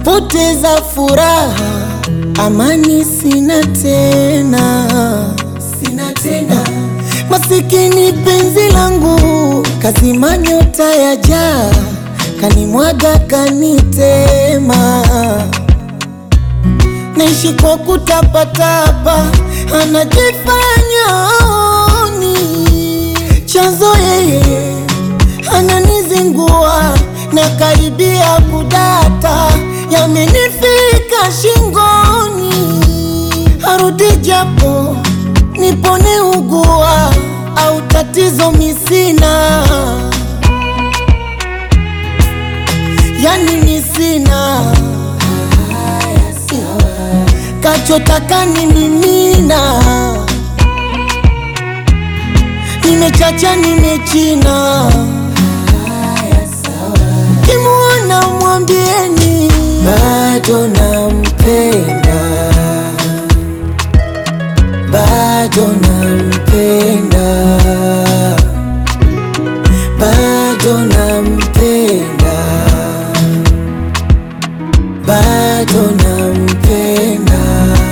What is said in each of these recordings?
napoteza furaha, amani sina tena, sina tena. Masikini penzi langu kazima nyota ya jaa, kanimwaga kanitema, naishi kwa kutapatapa, anajifanya aoni chanzo yeye ananizingua na karibia kudata, yamenifika shingoni, arudi japo nipone ugua au tatizo misina, yani misina kachotaka ni mimina, nimechacha nimechina Kimuona mwambieni bado nampenda, bado nampenda, bado nampenda, bado nampenda.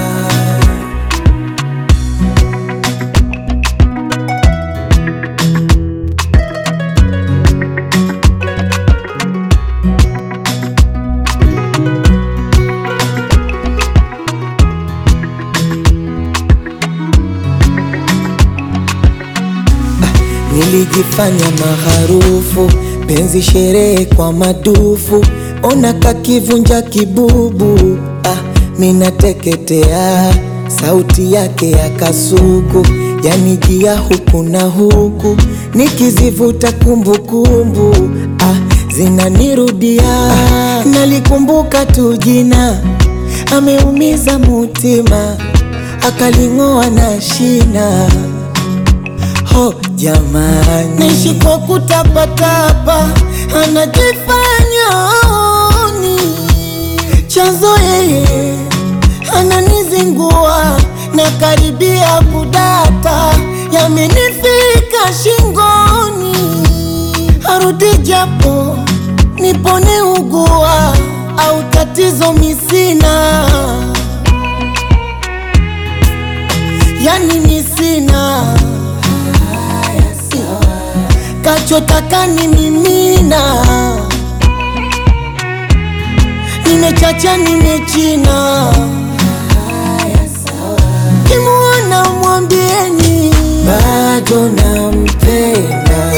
Nilijifanya maharufu, penzi sherehe kwa madufu, ona kakivunja kibubu. Ah, minateketea, sauti yake ya kasuku yanijia huku na huku, nikizivuta kumbukumbu ah, zinanirudia. Ah, nalikumbuka tu jina, ameumiza mutima, akaling'oa na shina Ho jamani, naishi kwa kutapatapa, anajifanya aoni chanzo yeye ananizingua na karibia kudata, yamenifika shingoni, arudi japo nipone ugua au tatizo misina, yani misina kachotaka ni mimina, nimechacha nimechina, kimuona mwambieni bado nampenda,